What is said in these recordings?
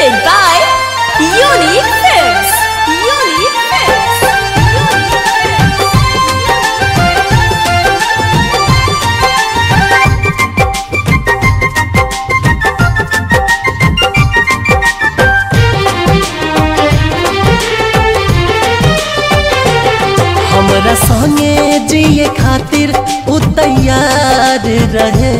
Presented by Unique Films. Unique Films. हमरा संगे जिए खातिर उ तैयार रहे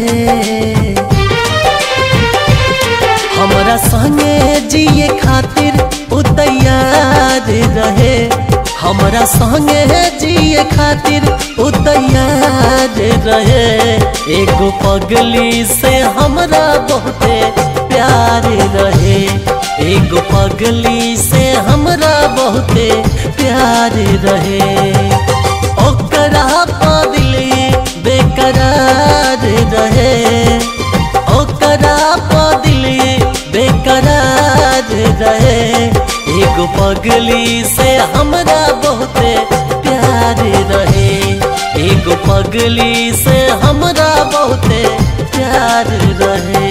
हमरा संगे जिए खातिर उ तैयार रहे हमरा संगे जिए खातिर उ तैयार रहे एगो पगली से हमरा बहुते प्यार रहे एगो पगली से हमरा बहुते प्यार रहे ओकरा पदिली बेकरार रहे ओकरा पदिली बेकरार रहे एगो पगली से हमरा बहुते प्यार रहे एगो पगली से हमरा बहुते प्यार रहे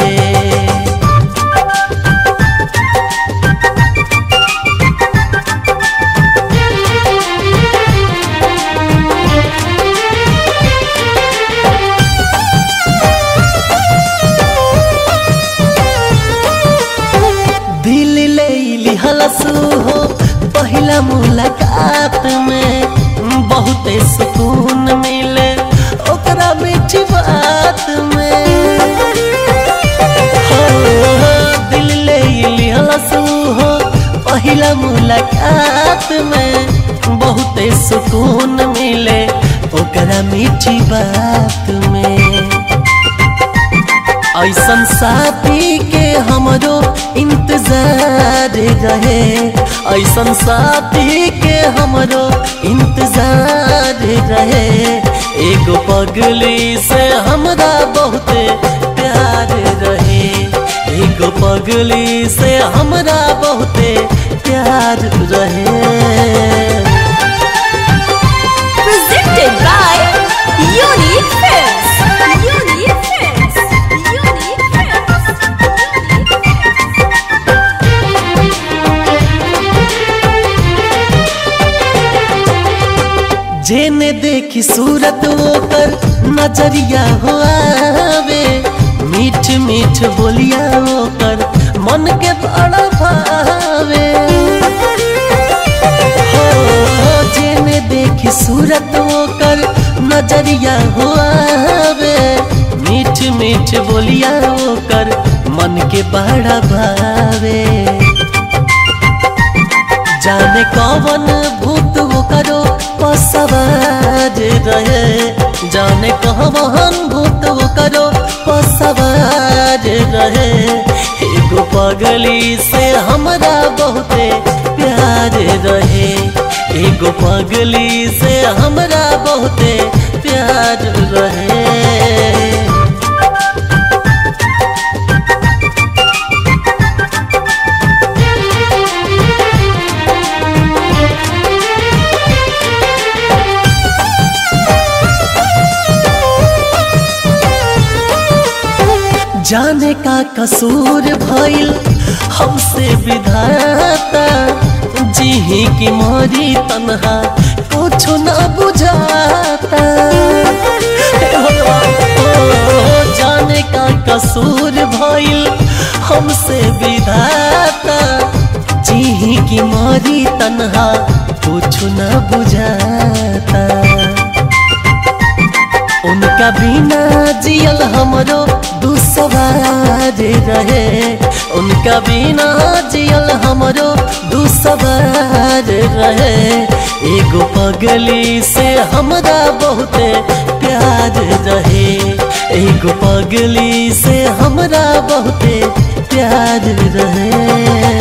दिल ले लिहलसू हो पहला मुलाकात में बहुते सुकून मिले ओकरा मीठी बात में हो, दिल ले लिहलसू हो पहला मुलाकात में बहुते सुकून मिले ओकरा मीठी बात में ऐसन साथी के हमरो इंतजार रहे ऐसन साथी के हमरो इंतजार रहे एगो पगली से हमरा बहुते प्यार रहे एगो पगली से हमरा बहुते प्यार रहे Presented by Unique Films. Unique Films. Unique Films. Unique जेने देखी सूरत ओकर नजरिया हो आवे मीठ मीठ बोलिया ओकर मन के बड़ा भावे हो जेने देखी सूरत ओकर नजरिया हो आवे मीठ मीठ बोलिया ओकर मन के बड़ा भावे जाने कौन भूत वो करो पसवार रहे जाने कौन भूत वो करो पसवार रहे एगो पगली से हमरा बहुते प्यार रहे एगो पगली से हमरा बहुते प्यार रहे जाने का कसूर भइल हमसे विधाता जी की मोरी तनहा कुछ न बुझाता हे भगवान, ओ, जाने का कसूर भइल हमसे विधाता जी की मोरी तनहा कुछ न बुझाता उनका बिना जियल हमरो दुसवार रहे उनका बिना जियल हमरो दुसवार रहे एगो पगली से हमरा बहुते प्यार रहे एगो पगली से हमरा बहुते प्यार रहे